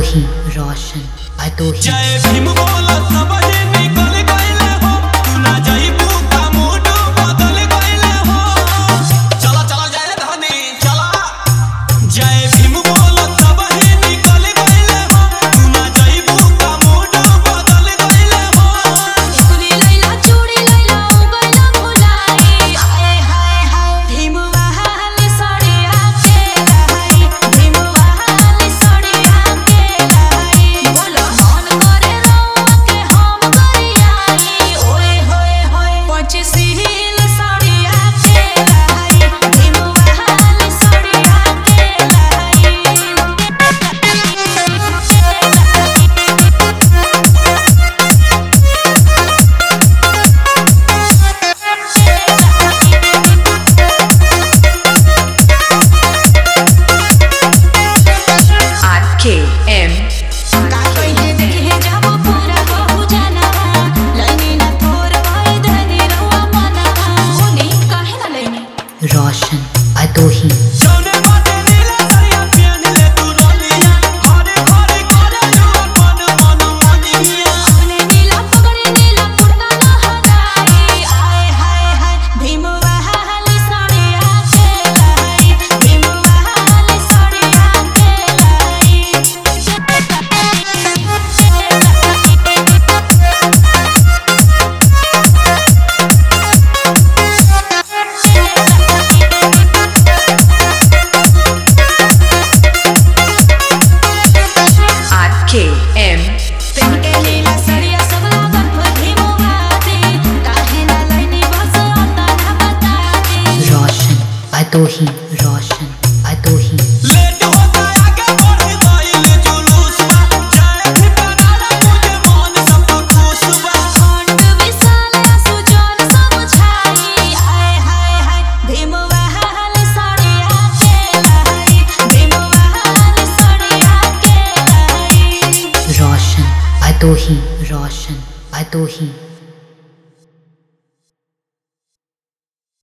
ही रोशन भदोही जय भीम बोला सब ही निकल गइले हो तू ना जाइबू का मूड बदल गइले हो चला चला जय धनी चला जय भीम बोला सब ही निकल गइले हो तू ना जाइबू का मूड बदल गइले हो चूड़ी लैला चूड़ी लैला उगला भुलाई हाय हाय हाय भीम बहाल सड़िया के लाई भीम बहाल सड़िया के लाई बोलो मन करे रउआ के हम करियाई ओए होए होए पचसील सड़िया के लाई भीम बहाल सड़िया के RKM का कइले देखे जब पूरा बहु जानवा लैनी ना तोर भई धनी रहुआ मनवा होनी काहे ना लैनी रोशन भदोही जौने बाटे नीला सरिया पियन ले तू रोलिया हरे हरे करे जुआ मन मन मनिया अपने नीला पगड़ी नीला कुर्ता ना हटाई आए हाय हाय भीम बहाल सड़िया के लाई भीम बहाल सड़िया के RKM पेन के नीला सड़िया सब लागत भीम बाते काहे ना लैनी बस आता ना बताते रोशन भदोही रोशन भदोही लेट होता आगे बढ़ गइल जुलूस बा जय भीम नारा मुझे मन सब खुश बा खंड विशाल ना सुजन समझाई आए हाय हाय भीम बहाल सड़िया के लाई भीम बहाल सड़िया के लाई रोशन भदोही रोशन भदोही